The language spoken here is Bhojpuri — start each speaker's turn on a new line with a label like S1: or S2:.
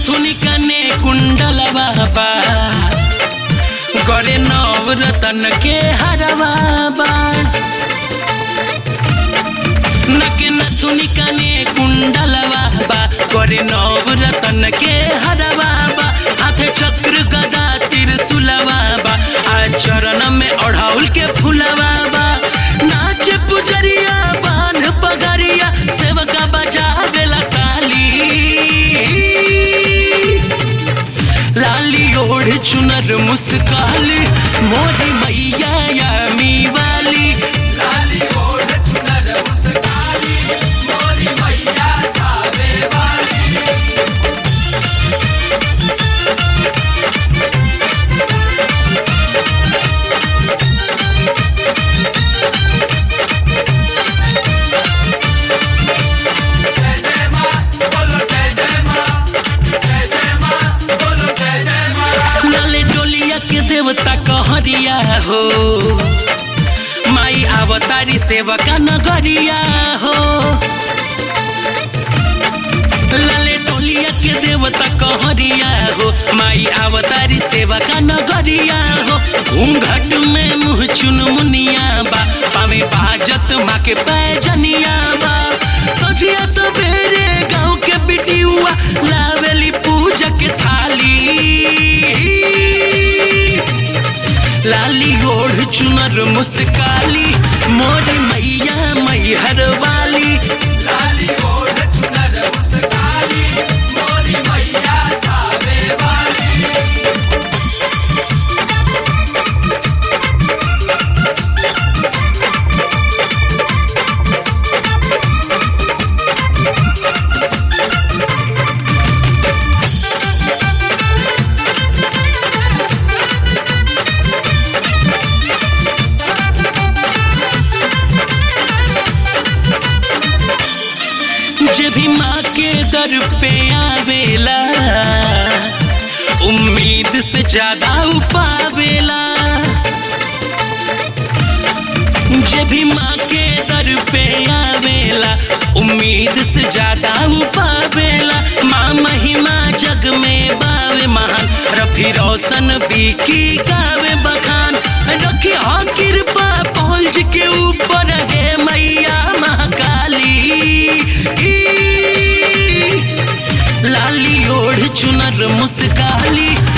S1: नथुनी कने कुंडल बाबा करे नवरतन के हरवा बा नके नथुनी कने कुंडल बाबा करे नवरतन के हरवा बा हाथे चक्र गदा त्रिशूलवा बा आ चरण में ओढ़ाउल के फूलवा बा नाच पुजरिया बांध पगरिया सेवका बजा बेला काली लाली ओढ़ चुनर मुस्काली मोरी मैया यामी वाली लाली ओढ़ चुनर मुस्काली मोरी मैया जावे वाली लाले डोलिया के देवता कहरिया हो माई अवतारी सेवका नगरिया हो लाले डोलिया के देवता कहरिया हो माई अवतारी सेवका नगरिया हो घूंघट में मुँह चुन मुनिया बा पावे बाजत माँ के पैजनिया बा सोचिया सवेरे गाँव के बिटियुआ लावेली पूजा के थाली लाली ओढ़ चुनर मुस्काली मोरी मैया मैहर वाली लाली ओढ़ चुनर मुस्काली मोरी मैया जावे वाली जे भी माँ के दर पे आवेला उम्मीद से ज्यादा उपावेला जे भी माँ के दर पे आवेला उम्मीद से ज्यादा उपावेला माँ महिमा जग में बावे महान रफी रोशन बीकी गावे बखान रखी हाँ कृपा पहुंच के ऊपर है मैया महाकाली लाली ओढ़ चुनर मुस्काली